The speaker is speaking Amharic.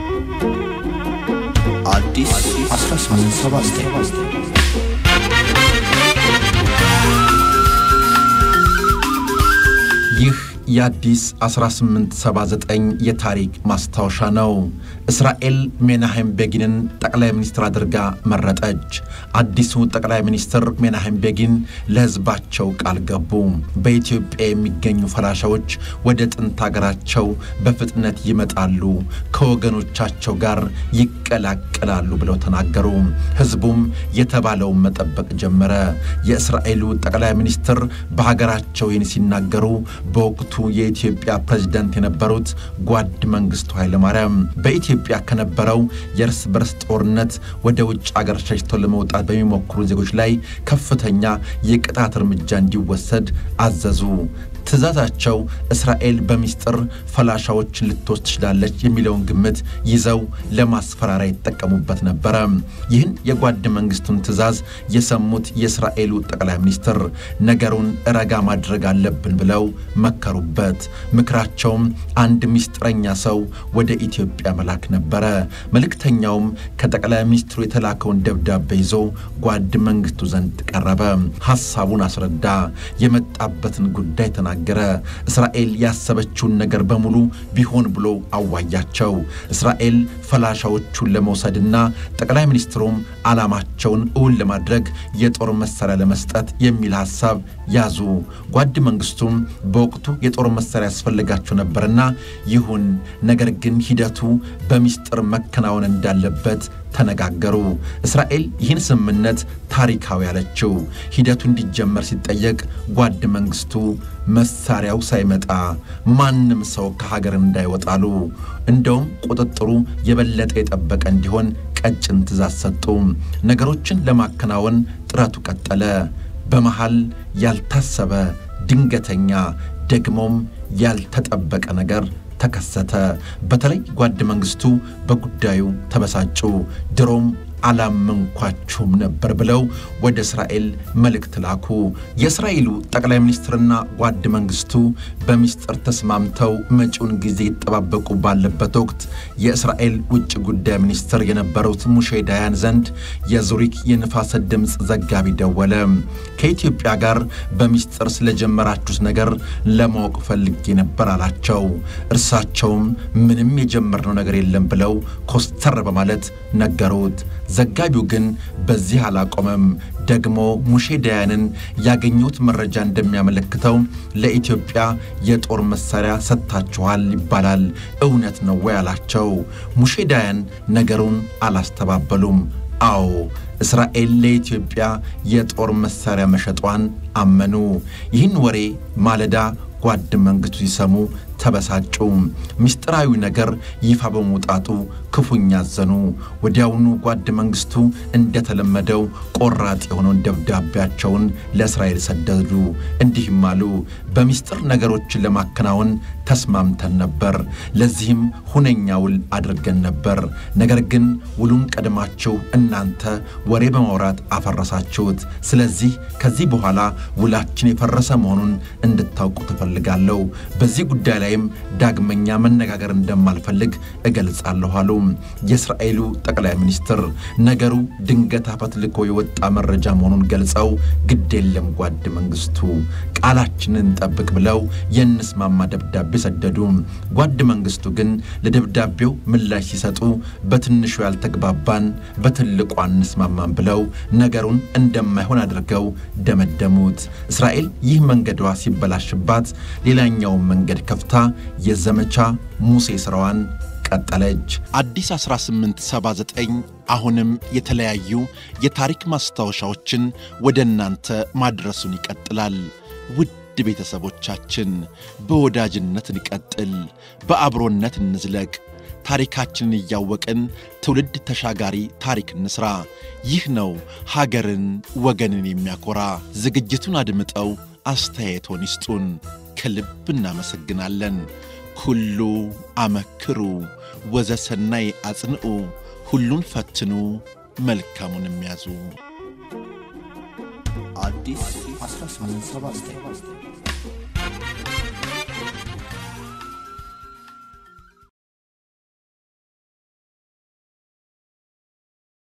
አዲስ 1879 ይህ የአዲስ 1879 የታሪክ ማስታወሻ ነው። እስራኤል ሜናሄም ቤጊንን ጠቅላይ ሚኒስትር አድርጋ መረጠች። አዲሱ ጠቅላይ ሚኒስትር ሜናሄም ቤጊን ለሕዝባቸው ቃል ገቡ። በኢትዮጵያ የሚገኙ ፈላሻዎች ወደ ጥንት ሀገራቸው በፍጥነት ይመጣሉ፣ ከወገኖቻቸው ጋር ይቀላቀላሉ ብለው ተናገሩ። ሕዝቡም የተባለውን መጠበቅ ጀመረ። የእስራኤሉ ጠቅላይ ሚኒስትር በሀገራቸው ይህን ሲናገሩ በወቅቱ የኢትዮጵያ ፕሬዝዳንት የነበሩት ጓድ መንግስቱ ኃይለማርያም በኢትዮጵያ ከነበረው የእርስ በርስ ጦርነት ወደ ውጭ አገር ሸሽተው ለመውጣት በሚሞክሩ ዜጎች ላይ ከፍተኛ የቅጣት እርምጃ እንዲወሰድ አዘዙ። ትእዛዛቸው እስራኤል በሚስጥር ፈላሻዎችን ልትወስድ ትችላለች የሚለውን ግምት ይዘው ለማስፈራሪያ ይጠቀሙበት ነበረ። ይህን የጓድ መንግስቱን ትእዛዝ የሰሙት የእስራኤሉ ጠቅላይ ሚኒስትር ነገሩን ረጋ ማድረግ አለብን ብለው መከሩበት። ምክራቸውም አንድ ሚስጥረኛ ሰው ወደ ኢትዮጵያ መላክ ነበረ። መልእክተኛውም ከጠቅላይ ሚኒስትሩ የተላከውን ደብዳቤ ይዞ ጓድ መንግስቱ ዘንድ ቀረበ። ሐሳቡን አስረዳ። የመጣበትን ጉዳይ ተናገረ። እስራኤል ያሰበችውን ነገር በሙሉ ቢሆን ብሎ አዋያቸው። እስራኤል ፈላሻዎቹን ለመውሰድና ጠቅላይ ሚኒስትሩም ዓላማቸውን እውን ለማድረግ የጦር መሳሪያ ለመስጠት የሚል ሐሳብ ያዙ። ጓድ መንግስቱም በወቅቱ የጦር መሳሪያ ያስፈልጋቸው ነበርና ይሁን፣ ነገር ግን ሂደቱ በሚስጥር መከናወን እንዳለበት ተነጋገሩ። እስራኤል ይህን ስምምነት ታሪካዊ ያለችው ሂደቱ እንዲጀመር ሲጠየቅ ጓድ መንግስቱ መሳሪያው ሳይመጣ ማንም ሰው ከሀገር እንዳይወጣሉ፣ እንደውም ቁጥጥሩ የበለጠ የጠበቀ እንዲሆን ቀጭን ትእዛዝ ሰጡ። ነገሮችን ለማከናወን ጥረቱ ቀጠለ። በመሃል ያልታሰበ ድንገተኛ ደግሞም ያልተጠበቀ ነገር ተከሰተ። በተለይ ጓድ መንግስቱ በጉዳዩ ተበሳጩ። ድሮም አላመንኳችሁም ነበር ብለው ወደ እስራኤል መልእክት ላኩ። የእስራኤሉ ጠቅላይ ሚኒስትርና ጓድ መንግስቱ በሚስጥር ተስማምተው መጪውን ጊዜ ይጠባበቁ ባለበት ወቅት የእስራኤል ውጭ ጉዳይ ሚኒስትር የነበሩት ሙሼ ዳያን ዘንድ የዙሪክ የንፋስ ድምፅ ዘጋቢ ደወለ። ከኢትዮጵያ ጋር በሚስጥር ስለጀመራችሁት ነገር ለማወቅ ፈልጌ ነበር አላቸው። እርሳቸውም ምንም የጀመርነው ነገር የለም ብለው ኮስተር በማለት ነገሩት። ዘጋቢው ግን በዚህ አላቆመም። ደግሞ ሙሼ ዳያንን ያገኙት መረጃ እንደሚያመለክተው ለኢትዮጵያ የጦር መሳሪያ ሰጥታችኋል ይባላል። እውነት ነው ወይ አላቸው። ሙሼ ዳያን ነገሩን አላስተባበሉም። አዎ እስራኤል ለኢትዮጵያ የጦር መሳሪያ መሸጧን አመኑ። ይህን ወሬ ማለዳ ጓድ መንግስቱ ሲሰሙ ተበሳጩ። ምስጢራዊ ነገር ይፋ በመውጣቱ ክፉኛ አዘኑ። ወዲያውኑ ጓድ መንግስቱ እንደተለመደው ቆራጥ የሆነውን ደብዳቤያቸውን ለእስራኤል ሰደዱ። እንዲህም አሉ። በምስጢር ነገሮችን ለማከናወን ተስማምተን ነበር። ለዚህም ሁነኛ ውል አድርገን ነበር። ነገር ግን ውሉን ቀድማችሁ እናንተ ወሬ በማውራት አፈረሳችሁት። ስለዚህ ከዚህ በኋላ ውላችን የፈረሰ መሆኑን እንድታውቁ ትፈልጋለሁ። በዚህ ጉዳይ ላይም ዳግመኛ መነጋገር እንደማልፈልግ እገልጻለሁ አሉ። የእስራኤሉ ጠቅላይ ሚኒስትር ነገሩ ድንገት አፈትልኮ የወጣ መረጃ መሆኑን ገልጸው ግድ የለም ጓድ መንግስቱ ቃላችንን እንጠብቅ ብለው የእንስማማ ደብዳቤ ሰደዱ። ጓድ መንግስቱ ግን ለደብዳቤው ምላሽ ሲሰጡ በትንሹ ያልተግባባን በትልቁ አንስማማን ብለው ነገሩን እንደማይሆን አድርገው ደመደሙት። እስራኤል ይህ መንገዷ ሲበላሽባት ሌላኛውን መንገድ ከፍታ የዘመቻ ሙሴ ስራዋን ቀጠለች። አዲስ 1879 አሁንም የተለያዩ የታሪክ ማስታወሻዎችን ወደ እናንተ ማድረሱን ይቀጥላል። ውድ ቤተሰቦቻችን በወዳጅነት እንቀጥል፣ በአብሮነት እንዝለቅ። ታሪካችንን እያወቅን ትውልድ ተሻጋሪ ታሪክ እንስራ። ይህ ነው ሀገርን ወገንን የሚያኮራ። ዝግጅቱን አድምጠው አስተያየቶን ይስጡን። ከልብ እናመሰግናለን። ኩሉ አመክሩ ወዘሰናይ አጽንዑ፣ ሁሉን ፈትኑ መልካሙን የሚያዙ አዲስ 1879